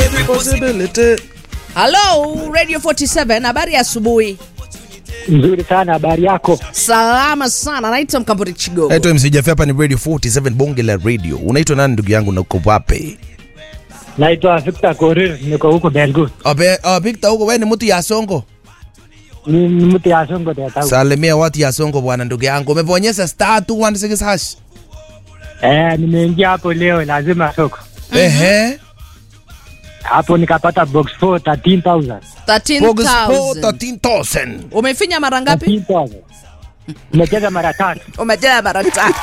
Halo Radio 47, habari ya asubuhi. Nzuri sana, habari yako? Salama sana, naitwa Mkamburi Chigogo. Naitwa MC Jaffe, hapa ni Radio 47 bonge la radio. Unaitwa nani ndugu yangu na uko wapi? Naitwa Victor Korir, niko huko Belgu. Abe, uh, Victor huko wewe ni mtu ya Songo. Ni ni mtu ya Songo de tau. Salimia watu ya Songo bwana ndugu yangu. Umebonyeza star 216 hash. Eh, nimeingia hapo leo, lazima soko Ehe. hapo, nikapata box 4 13000 Bogus 13,000. 13000. Umefinya mara ngapi? 13000 nimecheza mara tatu. Umejaa mara tatu.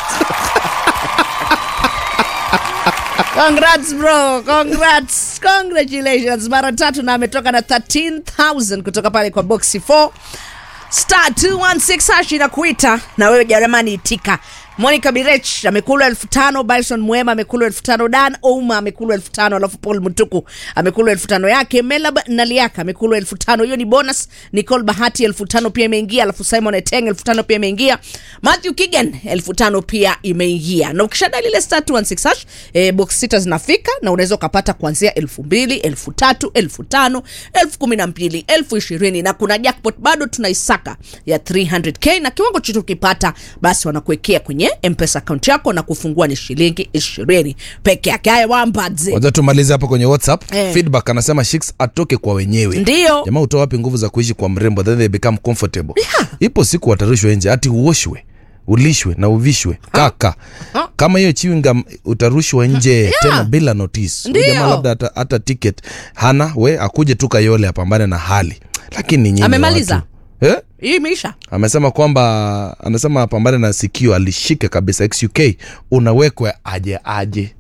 Congrats bro, congrats. Congratulations. Mara tatu na ametoka na 13,000 kutoka pale kwa boxi 4. Star 216 hash inakuita na wewe jamani itika. Monica Birech amekula elfu tano, Bison Mwema amekula elfu tano, Dan Ouma amekula elfu tano, alafu Paul Mutuku amekula elfu tano yake, Melab Naliaka amekula elfu tano. Hiyo ni bonus. Nicole Bahati elfu tano pia imeingia, alafu Simon Eteng elfu tano pia imeingia. Matthew Kigan elfu tano pia imeingia. Na ukishada lile star 216 hash, eh, box sita zinafika na unaweza ukapata kuanzia elfu mbili, elfu tatu, elfu tano, elfu kumi na mbili, elfu ishirini na kuna jackpot bado tunaisaka ya 300k na kiwango chote ukipata basi wanakuwekea kwenye mpesa account yako na kufungua ni shilingi ishirini peke yake. Haya wambadze Wacha tumalize hapo kwenye WhatsApp. Eh. Feedback anasema Shix atoke kwa wenyewe. Ndio. Jamaa utoa wapi nguvu za kuishi kwa mrembo then they become comfortable. Ipo siku watarushwa nje ati uoshwe ulishwe na uvishwe kaka Ha? kama hiyo chewing utarushwa nje tena bila notice Huyu Ndio. jamaa labda hata, hata ticket hana we akuje tu kayole apambane na hali lakini nyinyi Amemaliza? watu- eh? hii imeisha. amesema kwamba anasema apambane na sikio alishike kabisa xuk unawekwa aje aje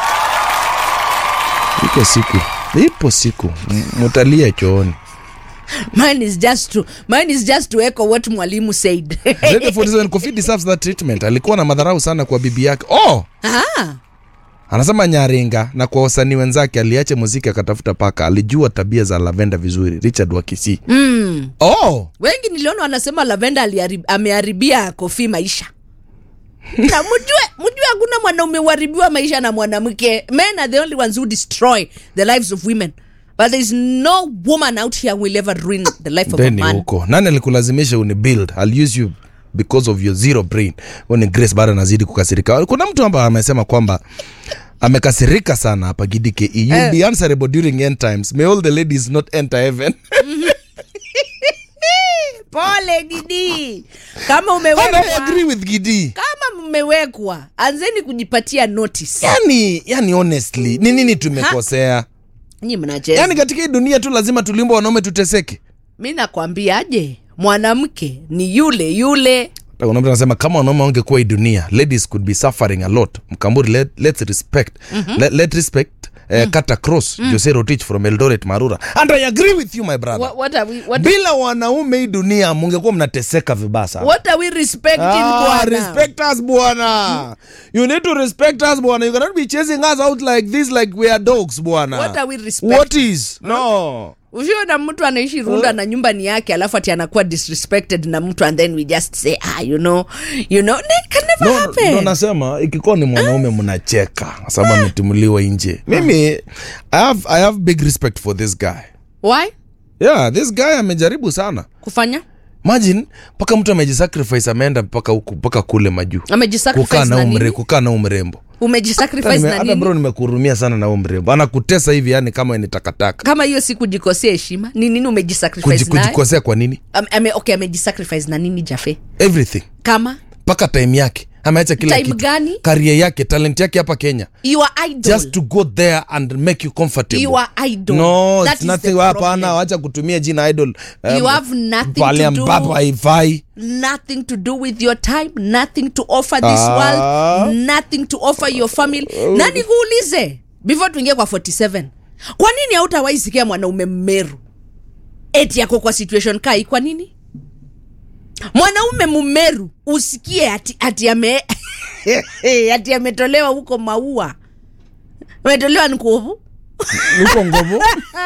iko siku ipo siku M- mutalia chooni Mine is just to mine is just to echo what mwalimu said. Radio 47 Kofi deserves that treatment alikuwa na madharau sana kwa bibi yake oh ah, anasema nyaringa na kwa wasanii wenzake aliacha muziki akatafuta paka alijua tabia za lavenda vizuri richard wakisi mm. oh wengi niliona wanasema lavenda aliharib- ameharibia kofi maisha na mjue mjue hakuna mwanaume uharibiwa maisha na mwanamke men are the only ones who destroy the lives of women but there is no woman out here who will ever ruin the life of a deni man huko nani alikulazimisha uni build I'll use you because of your zero brain Huyo ni grace bado anazidi kukasirika kuna mtu ambaye amesema kwamba amekasirika sana hapa gidike you'll Eh. be answerable during end times may all the ladies not enter heaven pole gidi kama and I umewekwa agree with gidi kama mmewekwa anzeni kujipatia notice yani yani honestly ni nini tumekosea nyi mnacheza yani katika hii dunia tu lazima tulimba wanaume tuteseke mi nakwambiaje mwanamke ni yule yule kuna mtu anasema kama wanaume wangekuwa hii dunia ladies could be suffering a lot mkamburi let, let's respect let, let respect uh, cut across jose rotich from eldoret marura and i agree with you my brother what, what are we, what, bila wanaume hii dunia mungekuwa mnateseka vibaya sana what are we respecting Ah, bwana respect us bwana you need to respect us bwana you cannot be chasing us out like this like we are dogs bwana What are we respect- what is no ushiona mtu anaishi runda na nyumba ni yake alafu ati anakuwa disrespected na mtu and then we just say ah you know you know it can never no, happen no nasema ikikuwa ni mwanaume mnacheka kwa sababu ametimuliwa nje mimi I have, i have big respect for this guy why yeah this guy amejaribu sana kufanya imagine mpaka mtu amejisacrifice ameenda mpaka huku mpaka kule majuu kukaa amejisacrifice na na umre nini kukaa na umrembo umejisacrifice Hata nime- na hata bro nini nimekuhurumia sana na umrembo anakutesa hivi yani kama ni takataka kama hiyo si kujikosea heshima ni nini Kuji- umejisacrifice naye kujikosea kwa nini Ame- ame, okay amejisacrifice na nini jafe everything kama mpaka time yake ameacha kila Time kitu gani? karia yake talent yake hapa kenya your idol just to go there and make you comfortable Your idol. no That it's is nothing the hapana problem. wacha kutumia jina idol You have nothing pale to do. ambapo haifai nothing to do with your time nothing to offer this Ah. world nothing to offer your family na nikuulize before tuingie kwa 47 kwa nini hautawahi sikia mwanaume mmeru eti yako kwa situation kai kwa nini mwanaume mumeru usikie ati, ati ame ati ametolewa huko maua ametolewa nkuvu uko ngovo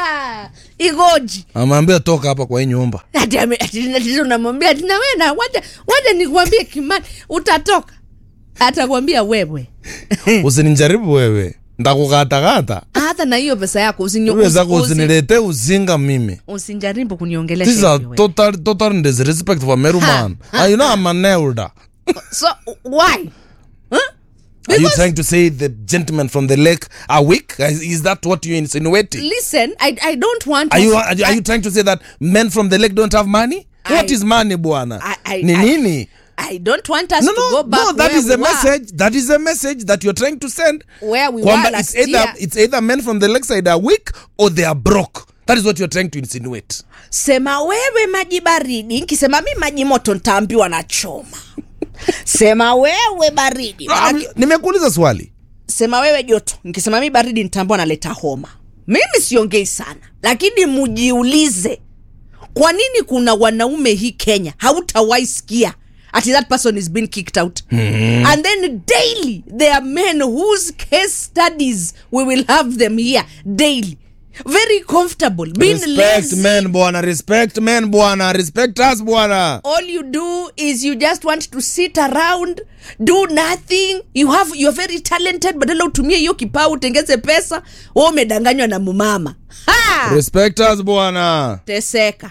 igoji ameambia toka hapa kwa hii nyumba ati ame- ati- ati unamwambia ati na wewe na waja waja nikuambie kimani utatoka atakwambia wewe usininjaribu wewe ndakukatakata hata na hiyo pesa yako usinyo- Wewe zako usi- usi- usinilete uzinga mimi usinjaribu kuniongelesha These are hivi wewe. total total disrespect for Meru man. Ah, you know I'm an elder. so why Are you Because- trying to say the gentlemen from the lake are weak? Is, is that what you're insinuating? listen I, I don't want Are to- you are you, are you trying to say that men from the lake don't have money? what I- is money bwana? I- I- Ni I- nini? I don't want us No, to no, go back no. That where is a we were, message. That is a message that you're trying to send. where we Kwamba were it's last either year. it's either men from the lakeside are weak or they are broke. That is what you're trying to insinuate. sema wewe maji baridi nkisema mi maji moto ntaambiwa na choma sema wewe baridi Ah, Manake- Nimekuuliza swali. sema wewe joto nkisema mi baridi ntaambiwa naleta homa mimi siongei sana lakini mujiulize kwa nini kuna wanaume hii kenya hautawahi sikia ati that person is been kicked out mm-hmm. and then daily there are men whose case studies we will have them here daily very comfortable being Respect lazy men bwana. Respect men bwana. Respect us bwana. all you do is you just want to sit around do nothing you have you're very talented badala utumie hiyo kipaa utengeze pesa wa umedanganywa na mumama ha! Respect us bwana. teseka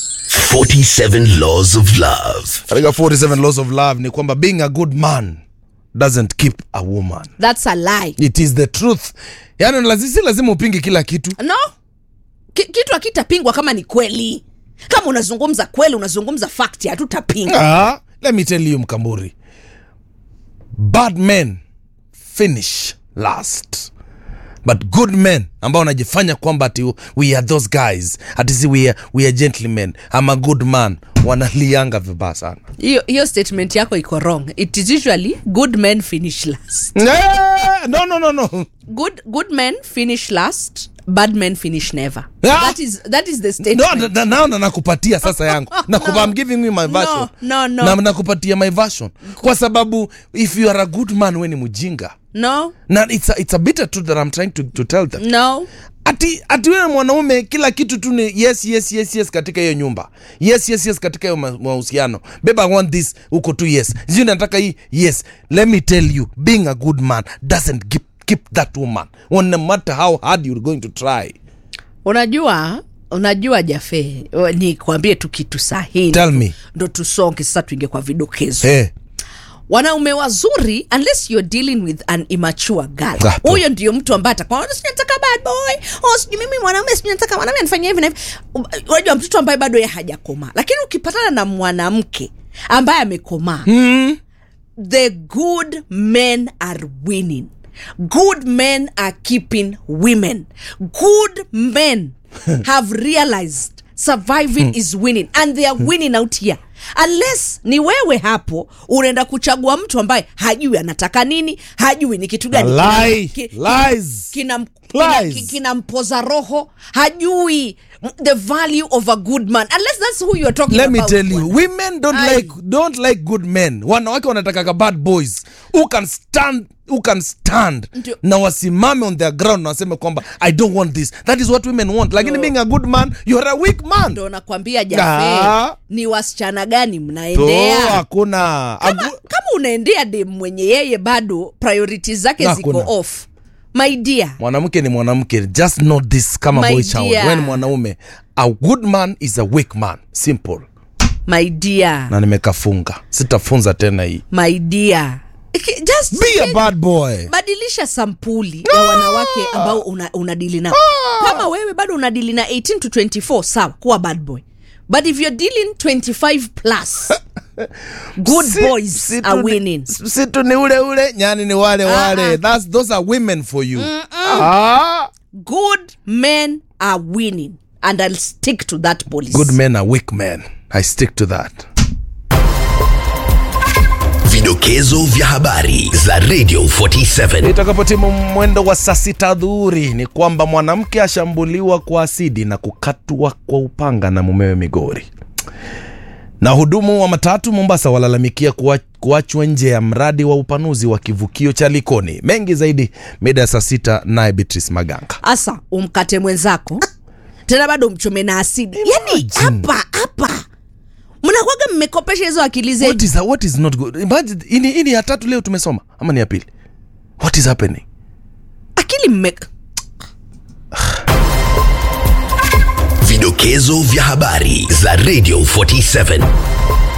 47 Laws of Love. katika 47 laws of love ni kwamba being a good man doesn't keep a woman that's a lie it is the truth yani lazi, si lazima upinge kila kitu no Ki, kitu akitapingwa kama ni kweli kama unazungumza kweli unazungumza fakti hatutapinga ah, let me tell you mkamburi bad men finish last but good men ambao wanajifanya kwamba ati we are those guys ati si we are, we are gentlemen I'm a good man wanalianga vibaya sana hiyo hiyo statement yako iko wrong it is usually good men finish last Eh, no no no no good good men finish last bad men finish never Ah! that is that is the no, statement na- na- na nakupatia sasa yangu Nakupa, I'm giving you my version no, no. Na, nakupatia my version kwa sababu if you are a good man we ni mjinga no na it's a, it's a bitter truth that I'm trying to, to tell them no ati ati wewe mwanaume kila kitu tu ni yes yes yes yes katika hiyo nyumba yes yes yes katika hiyo ma- mahusiano babe i want this uko tu yes sijui nataka hii yes let me tell you being a good man doesn't keep, keep that woman no matter how hard you're going to try unajua unajua jafe ni kuambie tu kitu sahihi tell me ndo tusonge sasa tuinge kwa vidokezo hey. wanaume wazuri unless you're dealing with an immature girl Gato. huyo ndio mtu ambaye atakuwa "Oh, sijui nataka bad boy oh sijui mimi mwanaume sijui nataka mwanaume anifanyia hivi na hivi unajua mtoto ambaye bado ye hajakomaa lakini ukipatana na mwanamke ambaye amekomaa mm. the good men are winning good men are keeping women good men have realized surviving is winning and they are winning out here unless ni wewe hapo unaenda kuchagua mtu ambaye hajui anataka nini hajui ni kitu gani A lie. ki- ki- Lies. kina, kina, Lies. ki- kinampoza roho hajui the value of a good man unless that's who you're talking let me about tell you bwana. women don't Aye. like don't like good men wanawake wanatakaga bad boys who can stand who can stand Ndio. na wasimame on their ground na waseme kwamba i don't want this that is what women want lakini Ndio. being a good man you're a weak man ndo nakwambia jafe Ah. ni wasichana gani to mnaendea hakuna kama, Agu- kama unaendea dem mwenye yeye bado priorities zake Hakuna. ziko off my dear mwanamke ni mwanamke just know this kama My boy child dear. wewe ni mwanaume a good man is a weak man simple my dear na nimekafunga sitafunza tena hii my dear Iki- just be a change- bad boy badilisha sampuli ya wanawake ambao una, unadili nao kama wewe bado unadili na 18 to 24 sawa kuwa bad boy but if you're dealing 25 plus good Si- boys si are tu ni- winning si tu ni ule ule nyani ni wale wale That's, those are women for you ah. good men are winning and i'll stick to that policy good men are weak men i stick to that Vidokezo vya habari za Radio 47. itakapotimu mwendo wa saa sita dhuhuri ni kwamba mwanamke ashambuliwa kwa asidi na kukatwa kwa upanga na mumewe migori na hudumu wa matatu mombasa walalamikia kuwa- kuachwa nje ya mradi wa upanuzi wa kivukio cha likoni mengi zaidi mida ya saa sita naye beatrice maganga asa umkate mwenzako tena bado umchome na asidi yani Imagine. hapa hapa mnakwaga mmekopesha hizo akili what zenu is, what is not good Imagine, hii ni- hii ni ya tatu leo tumesoma ama ni ya pili what is happening akili mme Vidokezo vya habari za Radio 47